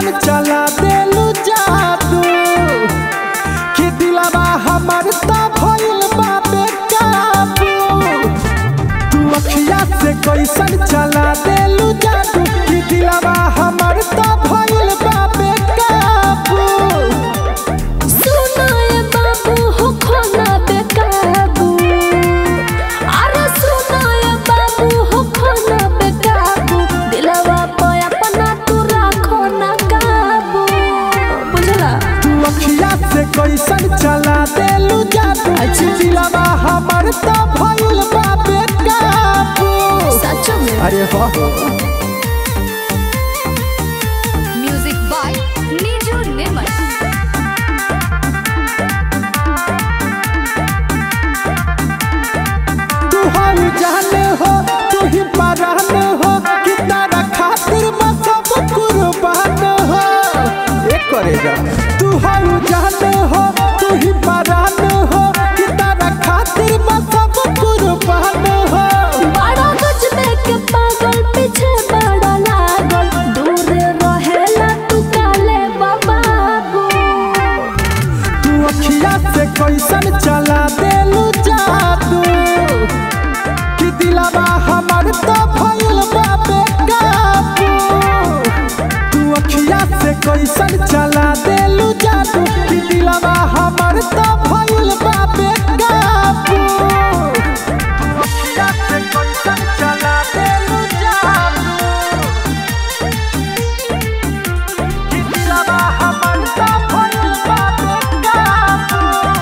कैसन चला देलू जादू कि दिलवा हमर त भइल बा बेकाबू तू अखिया से कैसन चला देलू जादू कि दिलवा हमर त भइल बा बेकाबू सुनाए बाबू हो खोना बेकाबू अरे सुनाए बाबू हो खोना बेकाबू दिलवा पे अपना तू राखो ना काबू बुझला तू अखिया से कैसन चला देलू जादू अच्छा। दिलवा हमर त भइल बा बेकाबू सच में अरे हो म्यूजिक बाय नीजू नेमर तू हर जान हो तू ही परान हो कि तारा खातिर मैं सब कुर्बान हो एक करेगा तू हर जान हो तू ही परान हो कि तारा खातिर मैं सब कुर्बान हो बड़ा गजबे के पागल पीछे बड़ा लागल दूर रहेला तू काले बाबू तू अखिया से कैसन चला देलू जादू कि दिलवा हमर तो भइल बा बेकाबू तू अखिया से कैसन चला देलू जादू कि दिलवा हमर तो भइल बा बेकाबू तू अखिया से कैसन चला देलू जादू कि दिलवा हमर तो भइल बा बेकाबू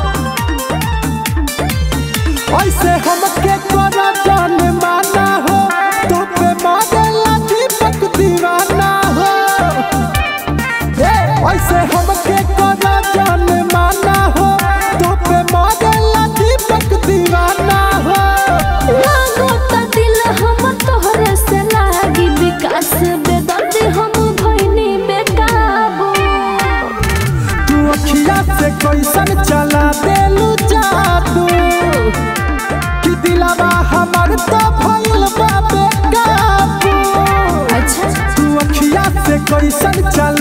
ऐसे हमके करा जान माना हो तो पे मारेला दीपक दीवाना हो ए, ऐसे हमके करा जान माना हो तो पे मारेला दीपक दीवाना हो लागो त दिल हम तोहरे से लागी विकास बेदर्दी हम भइनी बेकाबू तू अखिया से कैसन चला देलू जादू कि दिलवा हमर तो भइल बा बेकाबू अच्छा तू अखिया से कैसन चला